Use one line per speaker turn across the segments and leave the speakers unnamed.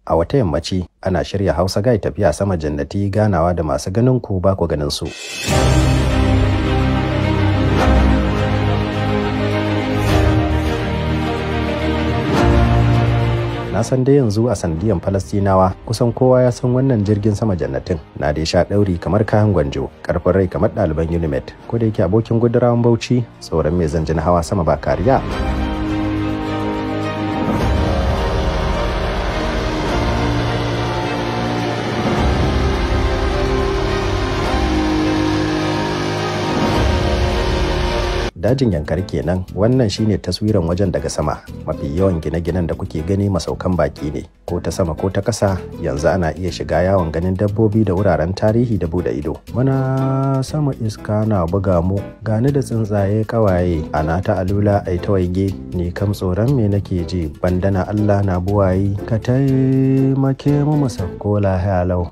a wata yammaci ana shirya hausa gai tafiya sama jannati ganawa da masu ganin ku ba ku ganin su na san dai yanzu a sandiyan falastinawa kusan kowa ya san wannan jirgin sama jannatin na dai sha ɗauri kamar kayan gwanjo karfin rai kamar ɗaliban unimet ko da yake abokin gudurawan bauchi tsoron mai zanjin hawa sama ba kariya dajin yankari kenan wannan shine taswiran wajen daga sama mafi yawan gine-ginen da kuke gani masaukan baki ne ko ta sama ko ta ƙasa yanzu ana iya shiga yawon ganin dabbobi da wuraren tarihi da bude ido muna sama iska na buga mu gani da tsuntsaye kawaye ana ta alula ai ta waige ni kam tsoron me nake ji bandana allah na buwayi ka taimake mu mu sakko lahiya lau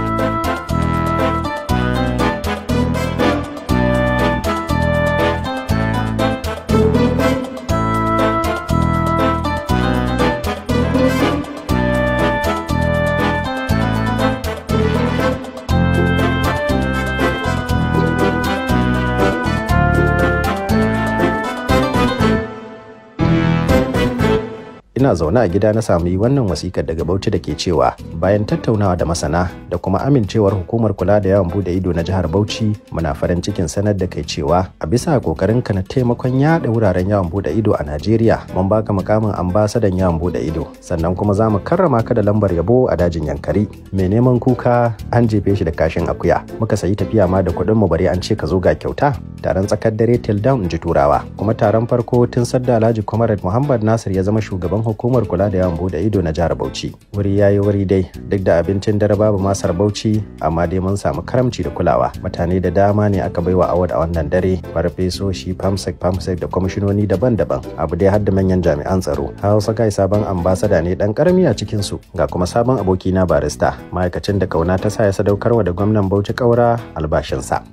ina zaune a gida na sami wannan wasikar daga Bauchi da ke cewa bayan tattaunawa da masana da kuma amincewar hukumar kula da yawan bude ido na jihar Bauchi muna farin cikin sanar da kai cewa a bisa kokarin ka na taimakon yada wuraren yawon bude ido a Najeriya mun baka mukamin ambasadan yawon bude ido sannan kuma za mu karrama ka da lambar yabo a dajin Yankari mai neman kuka an jefe shi da kashin akuya muka sayi tafiya ma da kuɗin mu bari an ce ka zo ga kyauta taron tsakar dare till down in ji turawa kuma taron farko tun sadda Alhaji Comrade Muhammad Nasir ya zama shugaban hukumar kula da yawan bude ido na jihar Bauchi. Wuri yayi wuri dai duk da abincin dare babu masar Bauchi amma dai mun samu karamci da kulawa. Mutane da dama ne aka baiwa award a wannan dare farfesoshi famsek famsek da kwamishinoni daban-daban abu dai har da manyan jami'an tsaro. Hausa kai sabon ambasada ne dan karami a cikin su ga kuma sabon aboki na barista ma'aikacin da kauna ta sa ya sadaukarwa da gwamnan Bauchi kaura albashinsa.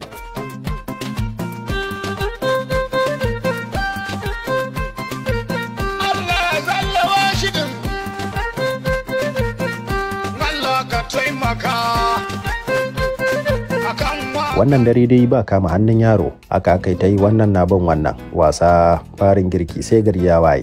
wannan dare dai ba kama hannun yaro aka kai ta yi wannan na bin wannan wasa farin girki sai gari ya waye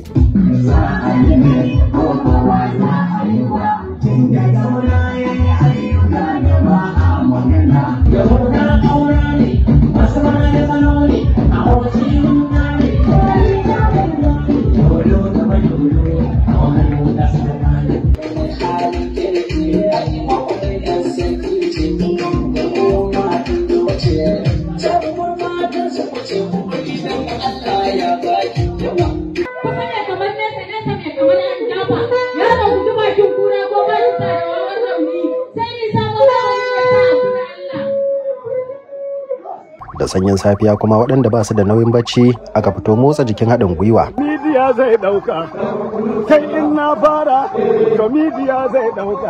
da sanyin safiya kuma waɗanda ba su da nauyin bacci aka fito motsa jikin haɗin gwiwa.
Midiya zai ɗauka, kai in na fara, to midiya zai ɗauka.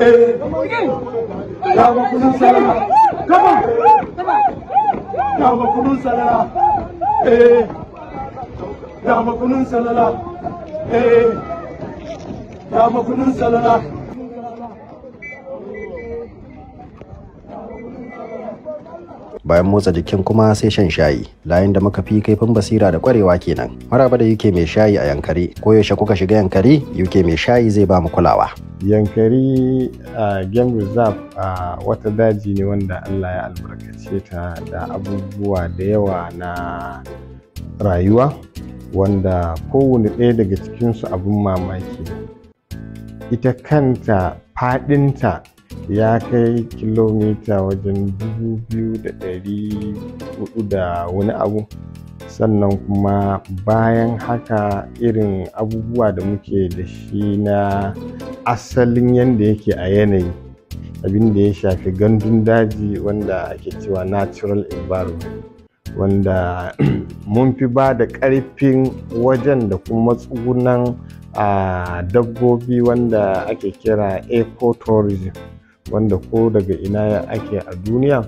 Dama kunun salama, kama, dama kunun salala, eh, dama kunun salala, eh, dama kunun salala.
bayan motsa jikin kuma sai shan shayi layin da muka fi kaifin basira da kwarewa kenan maraba da yuke mai shayi a yankari ko yaushe kuka shiga yankari yuke mai shayi zai ba mu kulawa
yankari a game reserve a wata daji ne wanda allah ya albarkace ta da abubuwa da yawa na rayuwa wanda kowane ɗaya daga cikinsu abin mamaki ita kanta faɗinta ya kai kilomita wajen dubu biyu da ɗari hudu da wani abu sannan kuma bayan haka irin abubuwa da muke da shi na asalin yadda yake a yanayi abin da ya shafi gandun daji wanda ake cewa natural environment wanda mun fi ba da ƙarfin wajen da kuma tsugunan a dabbobi wanda ake kira ecotourism wanda ko daga ina ake a duniya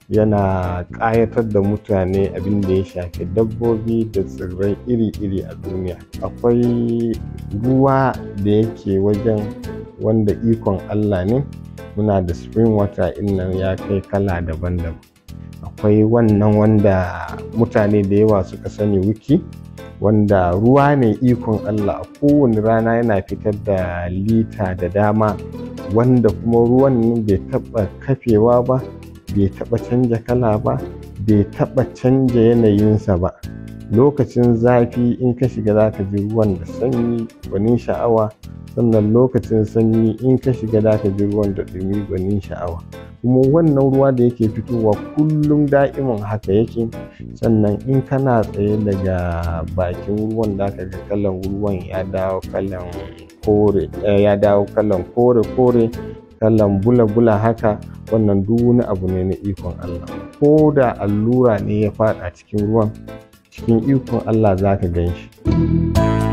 yana ƙayatar da mutane abin da ya shafi dabbobi da tsirrai iri-iri a duniya akwai ruwa da yake wajen wanda ikon allah ne muna da spring water nan ya kai kala daban-daban akwai wannan wanda mutane da yawa suka sani wiki wanda ruwa ne ikon allah a kowane rana yana fitar da lita da dama wanda kuma ruwan bai taɓa kafewa ba bai taɓa canja kala ba bai taɓa canja yanayinsa ba lokacin zafi in ka shiga za ka ji ruwan da sanyi gwanin sha'awa sannan lokacin sanyi in ka shiga za ka ji ruwan da ɗumi gwanin sha'awa kuma wannan ruwa da yake fitowa kullum da'imin haka yake sannan in kana tsaye daga bakin ruwan da ka ga kalan ruwan ya dawo kalan kore ya dawo kalan kore kore kalan bula bula haka wannan duk wani abu ne na ikon Allah ko da allura ne ya faɗa cikin ruwan cikin ikon Allah za ka gan shi